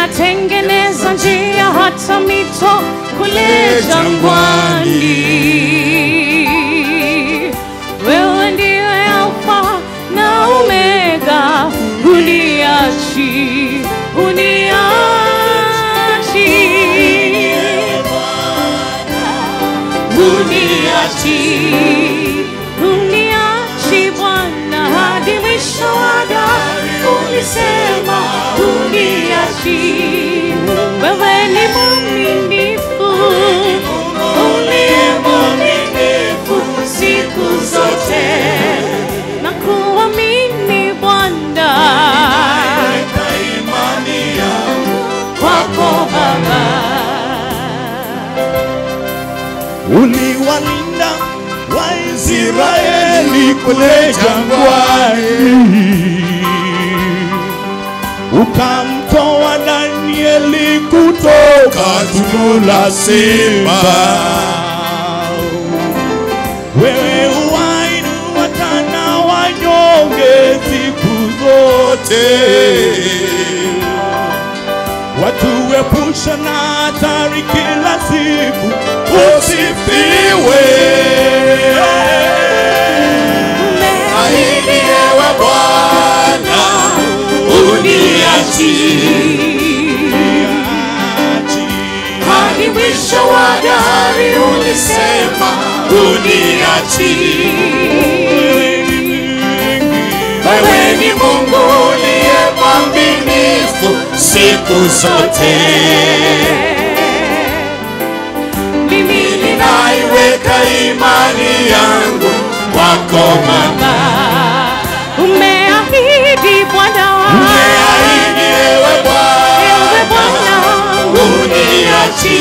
unatengeneza njia hata mito kule jangwani. Wewe ndiye Alfa na Omega, uniachi uniachi uniachi uniachi Bwana hadi mwisho wa dahari. Ulisema uniachi, wewe ni mwaminifu, uliye mwaminifu siku zote na kuamini Bwana kwako Baba. uliwalinda Waisraeli kule jangwani, ukamtoa Danieli kutoka tundu la simba. Wewe huwainua tena wanyonge siku zote watuepusha na hatari kila siku. Usifiwe Ahidi ewe Bwana, uniachi hadi mwisho wa dahari. Ulisema uniachi, wewe ni Mungu uliye mwaminifu siku zote. Mimi Ninaiweka imani yangu kwako Baba. umeahidi Bwana wangu Umeahidi ewe Ewe Bwana, Bwana uniachi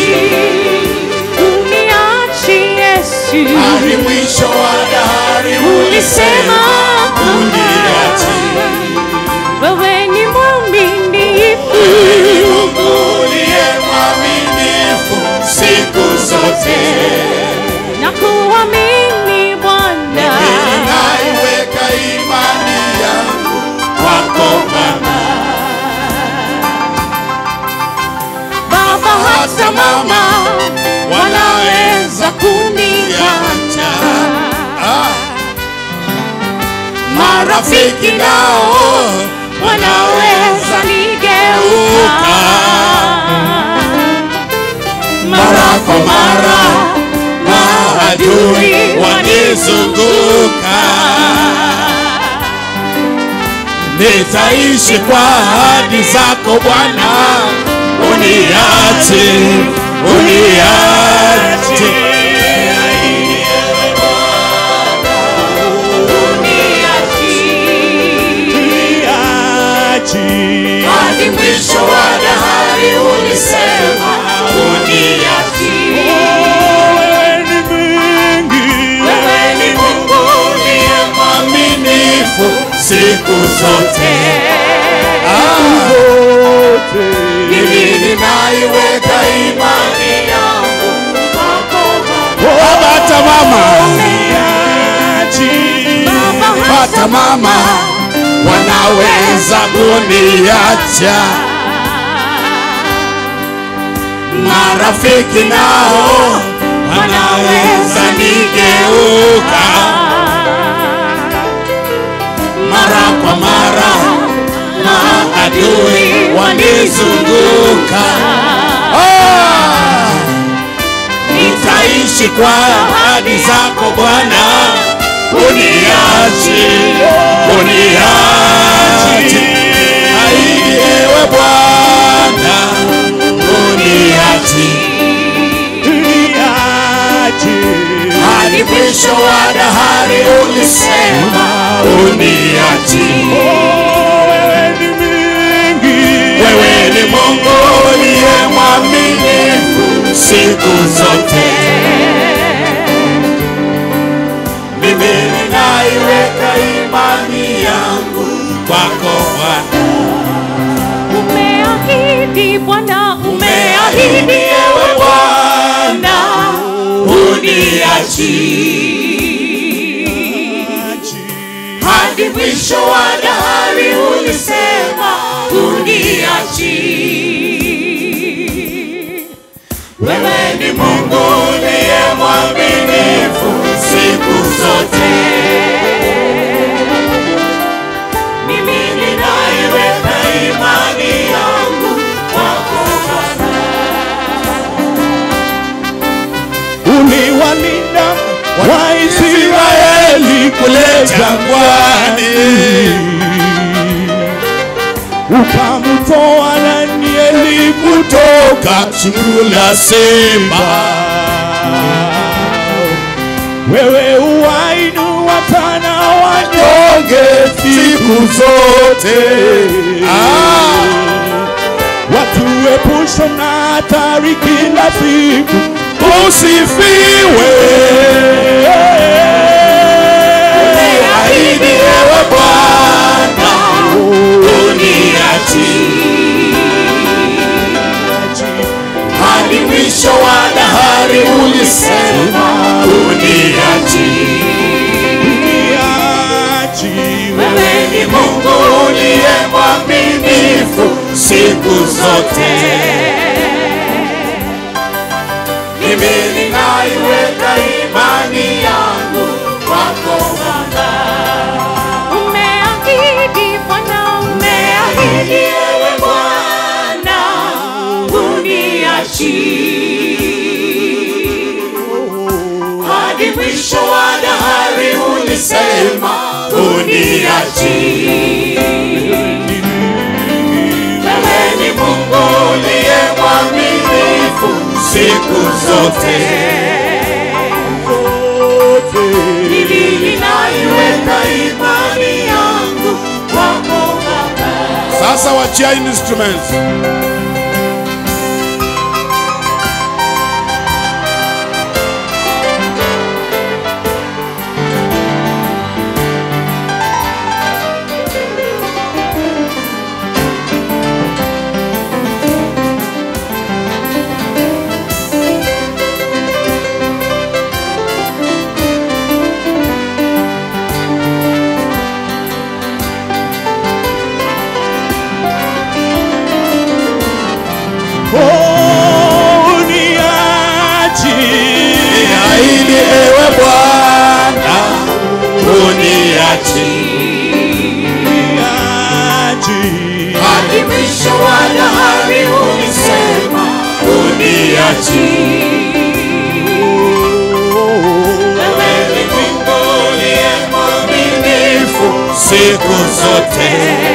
uniachi Yesu, hadi mwisho wa dahari. ulisema uniachi, wewe ni mwaminifu, ni Mungu uliye mwaminifu siku zote. na kuamini Bwana Ninaiweka imani yangu kwako Baba. Baba, hata mama wanaweza kuniacha, Marafiki nao wanaweza nigeuka mara kwa mara maadui wanizunguka, nitaishi kwa ahadi zako Bwana, uniache, uniache hadi mwisho wa dahari. Ulisema uniache, wewe ni Mungu uliye mwaminifu siku zote. Mimi ninaiweka imani yangu kwako Baba. Hata mama, hata mama wanaweza kuniacha, marafiki nao wanaweza nigeuka mara kwa mara, maadui wanizunguka. Ah, nitaishi kwa ahadi zako Bwana, uniachi, uniachi, ahidi ewe Bwana, uniachi hadi mwisho wa dahari. Ulisema uniachi, wewe ni Mungu uliye mwaminifu siku zote. Mimi ninaiweka imani yangu kwako Bwana, umeahidi Bwana, umeahidi ewe Bwana, uniachi hadi mwisho wa dahari. Ulisema uniachi wewe ni Mungu uliye mwaminifu siku zote. Mimi ninaiweka imani yangu kwako Bwana. uliwalinda Waisraeli kule jangwani, ukamtoa Danieli kutoka tundu la simba. Wewe uwainua tana wanyonge siku zote watuepushe na hatari kila siku, usifiwe. Ahidi ewe Bwana, uniachi hadi mwisho wa dahari, ulisema uniachi. Wewe ni Mungu uliye mwaminifu siku zote. Mimi ninaiweka imani yangu kwako Bwana. Umeahidi Bwana, umeahidi ewe Bwana, uniachi hadi mwisho wa dahari ulisema uniachi. Wewe ni Mungu uliye mwaminifu siku zote. Mimi ninaiweka imani yangu kwako Baba. Sasa wachia instruments. Niahidi ewe Bwana, uniachi hadi mwisho wa dahari, ulisema uniachi. Wewe ni Mungu uliye mwaminifu siku zote.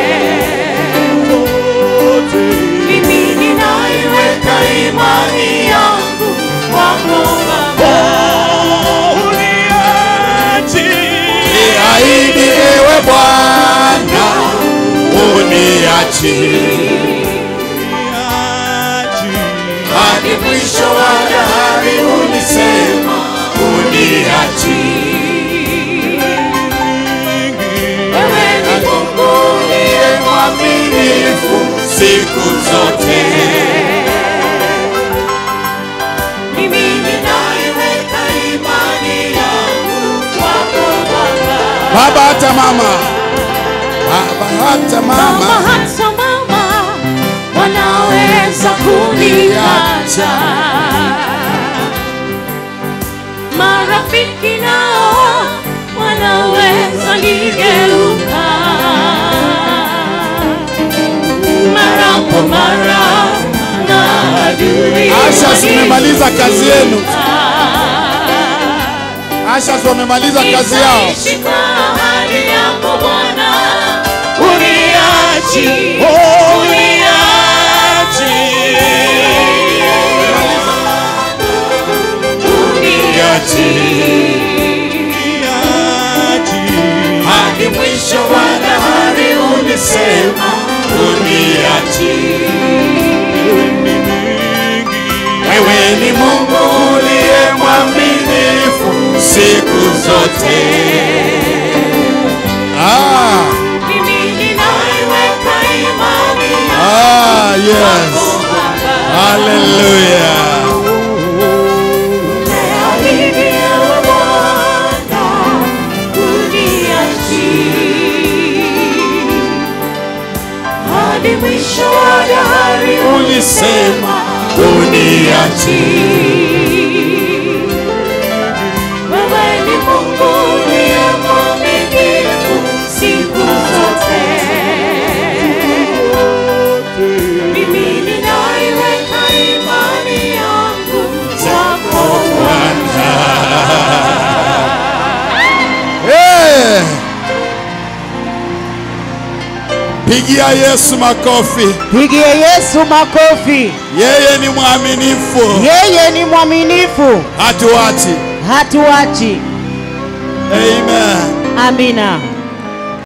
Mimi ninaiweka imani yangu kwako Baba. Niahidi ewe Bwana, uniachi hadi mwisho wa dahari, ulisema uniachi. Wewe ni Mungu uliye mwaminifu siku zote. Mimi ninaiweka imani yangu kwako Baba. Baba hata mama, baba hata Mama mama, hata mama wanaweza kuniacha, marafiki nao wanaweza nigeuka mara kwa mara na adui Asha, si mmemaliza kazi yenu? Asha, si wamemaliza kazi yao? Nitaishi kwa ahadi yako Bwana, uniachi, Uniachi hadi mwisho wa dahari, ulisema uniachi. Wewe ni Mungu uliye mwaminifu siku zote. Ah, mimi ninaiweka imani ah, yes. Hallelujah. Niahidi ewe Bwana, uniachi hadi mwisho wa dahari, Ulisema uniachi. Wewe ni Mungu uliye mwaminifu siku zote. Mimi ninaiweka imani yangu kwako Eh. Pigia Yesu makofi. Pigie Yesu makofi. Yeye ni mwaminifu, Yeye ni mwaminifu, hatuachi. hatuachi. Amen. Amina.